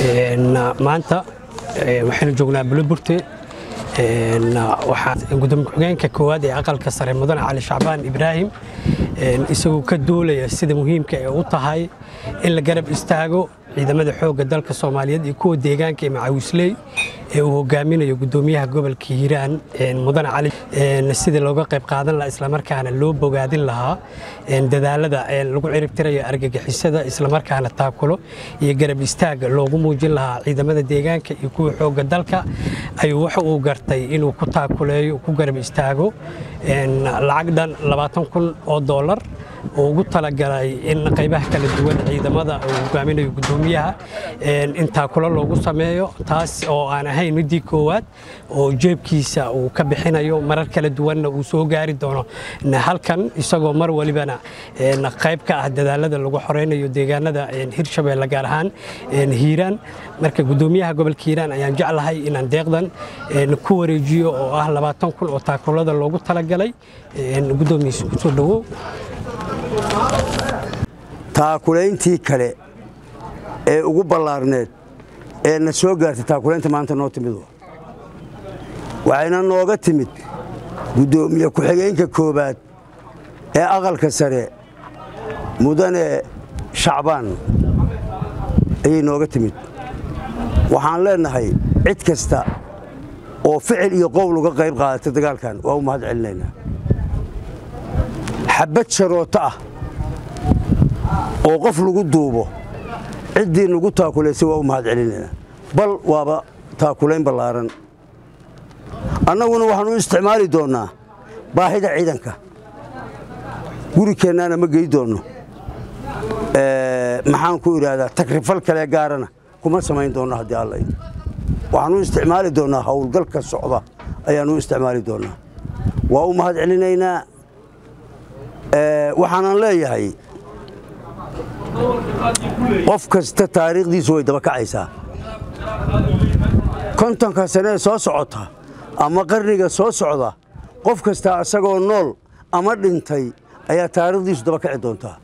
maanta waxaynu joognaa buloburte waxaa gudoomiye ku-xigeenka koowaad ee aqalka sare mudane cali shacbaan ibraahim isagoo ka duulaya sida muhiimka ee u tahay in la garab istaago ciidamada xoogga dalka soomaaliyeed iyo kuwa deegaanka ee macawisley ee uu hogaaminayo gudoomiyaha gobolka hiiraan mudane cali sidii looga qayb qaadan lahaa islamarkaana loo bogaadin lahaa dadaalada lagu ciribtirayo argagixisada islamarkaana taakulo iyo garab istaaga loogu muujin lahaa ciidamada deegaanka iyo kuwa xoogga dalka ayuu waxa uu gartay inuu ku taakuleeyo ku garab istaago lacag dhan labaatan kun oo doolar oo ugu talagalay in qaybaha kala duwan ciidamada uu hogaaminayo gudoomiyaha in taakulo loogu sameeyo taas oo aan ahayn midii koowaad oo jeebkiisa uu ka bixinayo marar kala duwanna uu soo gaari doono halkan isagoo mar walibana qayb ka ah dadaalada lagu xoreynayo deegaanada hirshabeelle gaar ahaan hiiraan marka gudoomiyaha gobolka hiiraan ayaan jeclahay inaan deeqdan ku wareejiyo oo ah labaatan kun oo taakulada loogu talagalay gudoomiyiisa kusoo dhowow taakulayntii kale ee ugu ballaarneed ee na soo gaartay taakulaynta maanta noo timid waxayna nooga timid guddoomiye ku-xigeenka koowaad ee aqalka sare mudane shacbaan ayay nooga timid waxaan leennahay cid kasta oo ficil iyo qowl uga qayb qaadatay dagaalkan waa u mahad celinaynaa xabad sharooto ah oo qof lagu duubo ciddii nagu taakulaysay waa u mahad celinaynaa bal waaba taakulayn ballaaran annaguna waxaan u isticmaali doonnaa baahida ciidanka gurikeennaana ma gey doonno maxaan ku idhaahdaa takrifal kale gaarana kuma samayn doonno haddii alla waxaan u isticmaali doonnaa howlgalka socda ayaan u isticmaali doonnaa waa u mahad celinaynaa waxaanan leeyahay qof kasta taariikhdiisu way daba kacaysaa kontonka sanee soo socota ama qarniga soo socda qof kasta isagoo nool ama dhintay ayaa taariikhdiisu daba kaci doontaa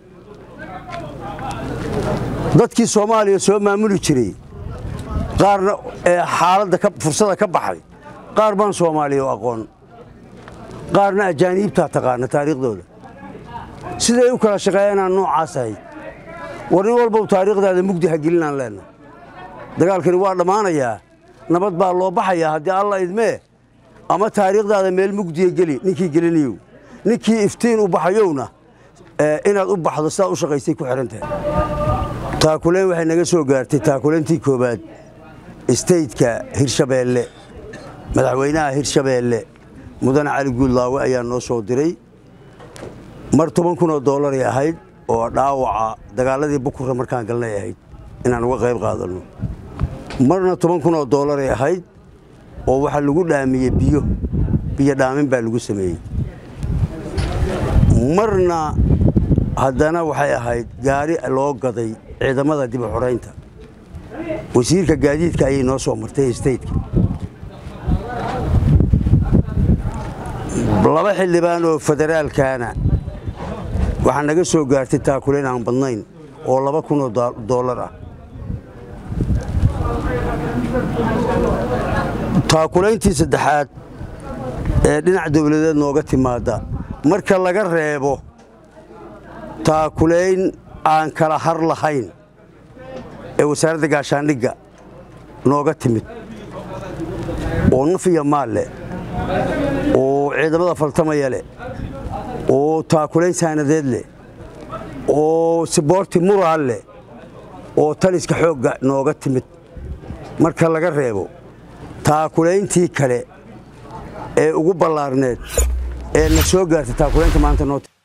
dadkii soomaaliya soo maamuli jiray qaarna xaaladda fursada ka baxay qaar baan soomaaliya oo aqoon qaarna ajaaniibtaa taqaana taariikhdooda siday u kala shaqeeyanaan noocaas ahayd war nin walbow taariikhdaada mugdi ha gelinaan leenna dagaalkani waa dhammaanayaa nabad baa loo baxayaa haddii alla idmee ama taariikhdaada meel mugdiya geli ninkii gelinayow ninkii iftiin u baxayowna inaad u baxdo sidaad u shaqaysay ku xidhan tahay taakulayn waxay naga soo gaartay taakulayntii koowaad istaytka hirshabeelle madaxweynaha hirshabeelle mudane cali guudlaawe ayaa noo soo diray mar toban kun oo dollaray ahayd oo dhaawaca dagaaladii bukurra markaan galnay ahayd inaan uga qayb qaadanno marna toban kun oo dollaray ahayd oo waxaa lagu dhaamiyey biyo biyo dhaamin baa lagu sameeyey marna haddana waxay ahayd gaari loo gaday ciidamada dib u xoraynta wasiirka gaadiidka ayay noo soo martay staytka laba xildhibaan oo federaalkaana waxaa naga soo gaartay taakulayn aan badnayn oo laba kun oo dollar ah taakulayntii saddexaad ee dhinac dawladeed nooga timaadda marka laga reebo taakulayn aan kala har lahayn ee wasaaradda gaashaandhigga nooga timid oo naf iyo maal leh oo ciidamada faltamaya leh oo taakulayn saanadeed leh oo siboorti muraal leh oo taliska xoogga nooga timid marka laga reebo taakulayntii kale ee ugu ballaarneed ee na soo gaartay taakulaynta maanta noo